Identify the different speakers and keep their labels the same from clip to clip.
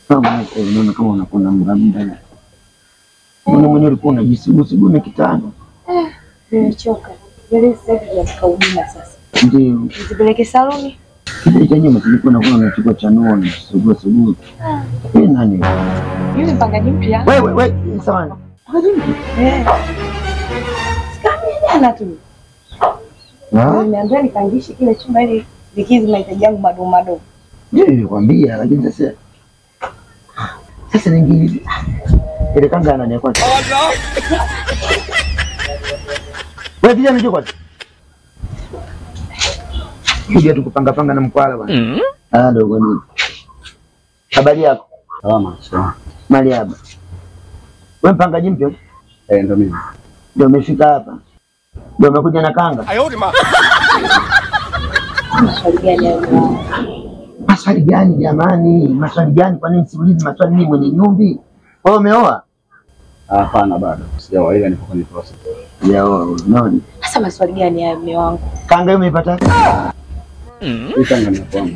Speaker 1: Kama uko unaona kama unakuna mramda. Mbona mwenyewe ulikuwa unajisugusugu na kitanda?
Speaker 2: Nimechoka. Nywele sasa hivi zinataka huduma sasa.
Speaker 1: Ndio.
Speaker 2: Nizipeleke saluni?
Speaker 1: Kile cha nyuma kilikuwa nakuwa unachukua chanua na sugua sugua. Wewe nani?
Speaker 2: Yule mpangaji mpya.
Speaker 1: Wewe wewe sawa.
Speaker 2: Eh. Sikami jana tu.
Speaker 1: Ah,
Speaker 2: Nimeambia nipangishe kile chumba ili vikizi mahitaji yangu madogo madogo.
Speaker 1: ndio nilikwambia lakini sasa sasa ningili ile kanga nani kwanza? Wewe kijana njoo kwanza. Kuja tu kupanga panga na mkwala bwana. Ah, ndio nini? Habari yako?
Speaker 3: Salama. Sawa.
Speaker 1: Mali hapa. Wewe mpangaji mpya?
Speaker 3: Eh, ndo mimi.
Speaker 1: Ndio umefika hapa. Ndio umekuja na kanga.
Speaker 2: Maswali gani hayo?
Speaker 1: Maswali gani jamani? Maswali gani? Kwa nini siulizi maswali mimi mwenye nyumbi? Wewe umeoa?
Speaker 3: Ah, Hapana, bado sijaoa, ila nipo kwenye process.
Speaker 1: Sijaoa. Unaona?
Speaker 2: Sasa maswali gani hayo mume wangu?
Speaker 1: Kanga hiyo umeipata?
Speaker 3: Hii kanga ni ya kwangu.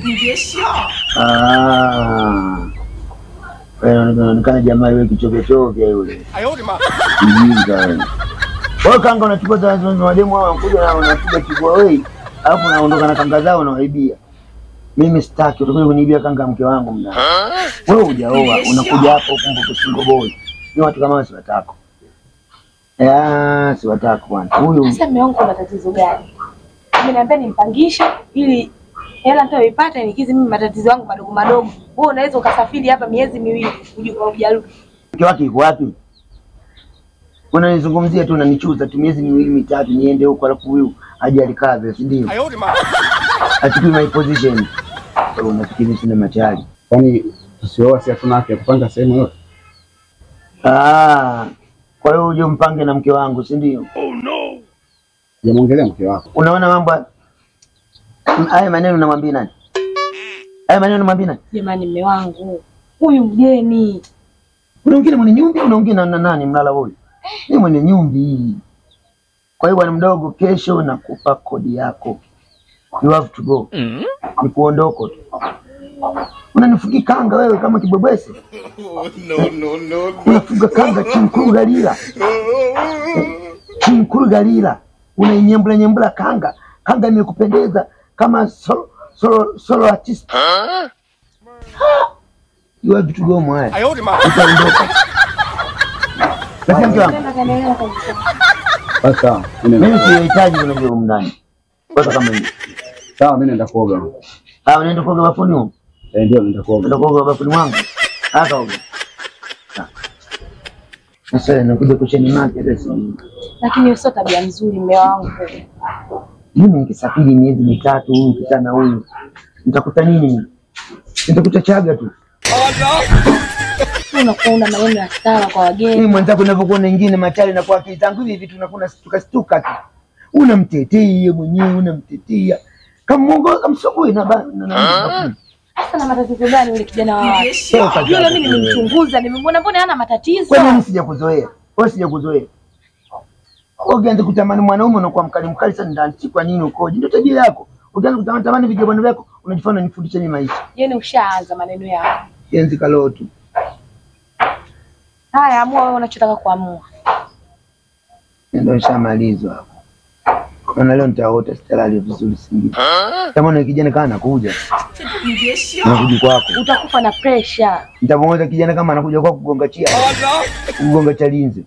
Speaker 1: Ah. Wewe unaonekana jamaa yule kichovya chovya yule. Mjinga wewe. Wewe kanga unachukua za za wademu hao wanakuja na unapiga kibwa wewe. Alafu unaondoka na kanga zao unawaibia. Mimi sitaki utakuja kuniibia kanga mke wangu mna. Wewe hujaoa unakuja hapo kumbe kusingo boy. Ni watu kama si watako. Ya, si watako bwana. Huyu
Speaker 2: Sasa mume wangu una tatizo gani? Ameniambia nimpangishe ili hela nitayoipata nikizi mimi matatizo yangu madogo madogo. Wewe unaweza ukasafiri hapa miezi miwili uje ujarudi.
Speaker 1: mke wake yuko wapi? Unanizungumzia tu unanichuza tu miezi miwili mitatu niende huko alafu huyu aje alikave, si ndio? Achukui my position. Wewe Unafikiri sina machali?
Speaker 3: Kwani tusioa si hatuna haki ya kupanga sehemu yote?
Speaker 1: Ah, kwa hiyo uje mpange na mke wangu, si ndio?
Speaker 3: Sijamwongelea mke wako.
Speaker 1: Unaona mambo haya? haya maneno namwambia nani? Haya maneno namwambia nani?
Speaker 2: Jamani mume wangu. Huyu mgeni.
Speaker 1: Unaongea mwenye nyumbi, unaongea na na nani mlala huyu? Ni mwenye nyumbi. Kwa hiyo bwana mdogo, kesho nakupa kodi yako. You have to go. Ni kuondoko tu. Unanifugi kanga wewe kama kibwebwese. Unafuga kanga chinkuru galila. Chinkuru galila. Unainyembula nyembula kanga. Kanga imekupendeza kama solo, solo, solo artist. You have to go mwaya. Utaondoka. Lakini mke wangu,
Speaker 2: Nenda kaendelea kabisa.
Speaker 3: Basi sawa, mimi
Speaker 1: mimi
Speaker 3: naenda kuoga.
Speaker 1: sihitaji unajua humu ndani. Kwanza kama hivi.
Speaker 3: Sawa, mimi naenda kuoga.
Speaker 1: Ah, unaenda kuoga bafuni huko?
Speaker 3: Eh, ndio naenda kuoga.
Speaker 1: Unaenda kuoga bafuni mwangu? Haka oga. Ah. Sasa nakuja kucheni make sasa.
Speaker 2: Lakini hiyo sio tabia nzuri mume wangu.
Speaker 1: Mimi nikisafiri miezi mitatu huyu kitana huyu. Nitakuta nini? Nitakuta chaga tu.
Speaker 2: Wewe unakuwa una maneno ya stara kwa
Speaker 1: Mimi
Speaker 2: wageni.
Speaker 1: mwenzako ninavyokuwa na ingine machali na kwa akili zangu hivi vitu nakuna stuka stuka tu. Unamtetea mwenyewe unamtetea. Kama Mungu kamsogoi na ba na na.
Speaker 2: Sasa na matatizo gani yule kijana wa watu?
Speaker 1: Sio kazi
Speaker 2: Yule
Speaker 1: yako
Speaker 2: mimi
Speaker 1: wewe.
Speaker 2: nimemchunguza, nimemwona mbona hana matatizo.
Speaker 1: Kwa nini sijakuzoea? Wewe sijakuzoea. Ukianza kutamani mwanaume unakuwa mkali mkali sana ndani, si kwa nini ukoje? Ndio tabia yako. Ukianza kutamani tamani vijana vyako, unajifanya unanifundisha mimi maisha.
Speaker 2: Yaani ushaanza maneno yako.
Speaker 1: Yenzi kalotu.
Speaker 2: Haya, amua wewe unachotaka kuamua.
Speaker 1: Ndio nishamalizwa hapo. Maana leo nitaota sitalali vizuri singi. Kama na kijana kama anakuja. Anakuja kwako.
Speaker 2: Utakufa na pressure.
Speaker 1: Nitamwona kijana kama anakuja kwako kugonga chia. Kugonga chalinze.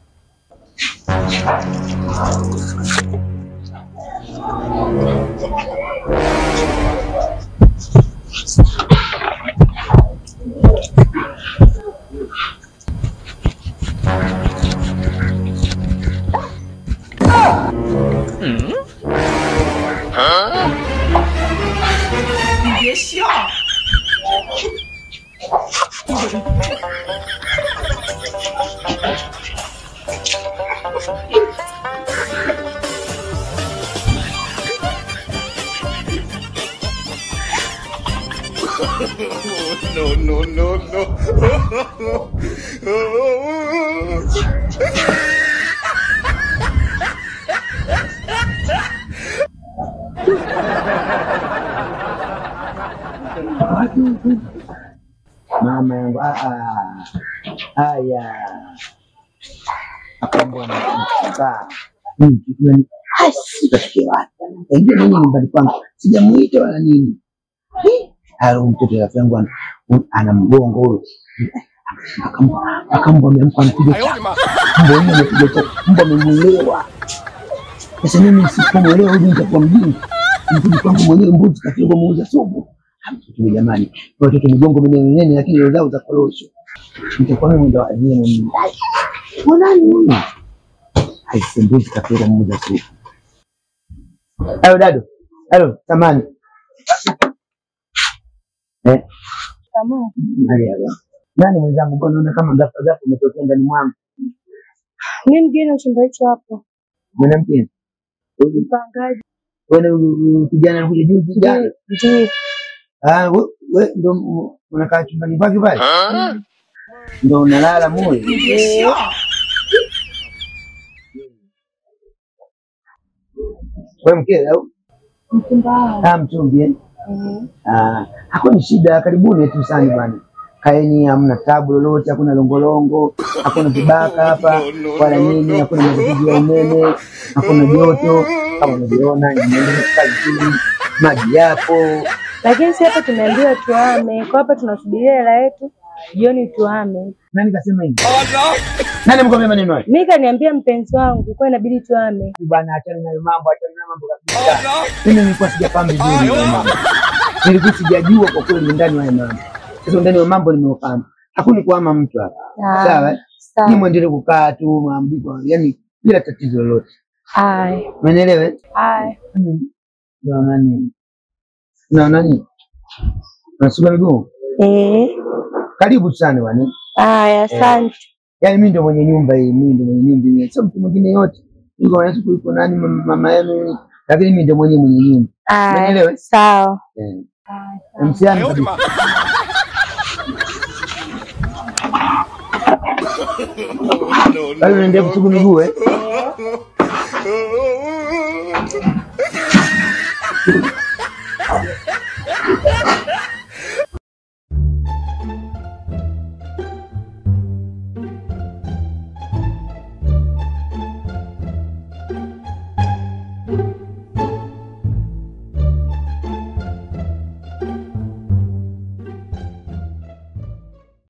Speaker 1: mama yangu ah, ah. haya akambwa nakaa sitafikia wapi kaingia nini nyumbani kwangu sijamuita wala nini Eh, alo mtoto rafiki yangu ana- ana mgongo huyo Akam- akambwa amempa mpiga chapa mbwa yule amepiga chapa mbwa amemuelewa sasa mimi nisipomwelewa huyu nitakuwa mjinga mkuji kwangu mwenyewe mbuzi kafika muuza supu mtoto jamani watoto migongo minene minene lakini roho zao za korosho nitakuwa mimi ndo aliye mimi mwanani huyu aise mbuzi kafika muuza supu Halo dado. Halo, samani. Eh,
Speaker 2: Kamu.
Speaker 1: hali ya leo. Nani mwenzangu, mbona unaona kama ghafla ghafla umetokea ndani mwangu?
Speaker 2: Mimi mgeni wa chumba hicho hapo.
Speaker 1: Mwanamke. Huyu
Speaker 2: Mpangaji.
Speaker 1: wewe huyu kijana anakuja juzi jana.
Speaker 2: Ndiyo.
Speaker 1: Ah, we we ndo m- unakaa chumbani kwake pale? Ndo unalala moyo. Wewe mke au?
Speaker 2: Mchumba wangu.
Speaker 1: Ah, mchumbi eh?
Speaker 2: Mhm.
Speaker 1: Ah, hakuna shida, karibuni tu sana bwana. Kaeni, hamna tabu lolote, hakuna longolongo, hakuna vibaka hapa wala nini, hakuna matatizo ya umeme, hakuna joto kama unavyoona, inaendelea kukaa vizuri, maji yapo.
Speaker 2: Lakini si hapa tumeambiwa tuhame. Kwa hapa tunasubiria hela yetu. Jioni tuhame.
Speaker 1: Nani kasema hivi? Nani mkwambia maneno hayo?
Speaker 2: Mimi kaniambia mpenzi wangu kwa inabidi tuhame.
Speaker 1: Bwana, achana nayo mambo, achana nayo mambo kabisa. Mimi nilikuwa sijafahamu vizuri hayo mambo, nilikuwa sijajua kwa kweli ndani wa hayo mambo. Sasa ndani wa mambo nimefahamu, hakuna kuhama mtu hapa,
Speaker 2: Ah,
Speaker 1: sawa? eh?
Speaker 2: Sawa.
Speaker 1: Ni mwendelee kukaa tu maambiko, yani bila tatizo lolote.
Speaker 2: Haya.
Speaker 1: Umeelewa? eh?
Speaker 2: Haya.
Speaker 1: Mm. Unaona nini? Unaona nini? Unasuka miguu?
Speaker 2: Eh.
Speaker 1: Karibu sana bwana.
Speaker 2: Haya, asante.
Speaker 1: Yaani mimi ndio mwenye nyumba hii, mimi ndio mwenye nyumba hii. Sio mtu mwingine yote. Yuko wana siku yuko nani mama mama yenu, lakini mimi ndio mwenye mwenye nyumba. Umeelewa?
Speaker 2: Haya. Sawa.
Speaker 1: Eh.
Speaker 2: Haya.
Speaker 1: Msiani kabisa. Bado unaendelea kusugu miguu eh?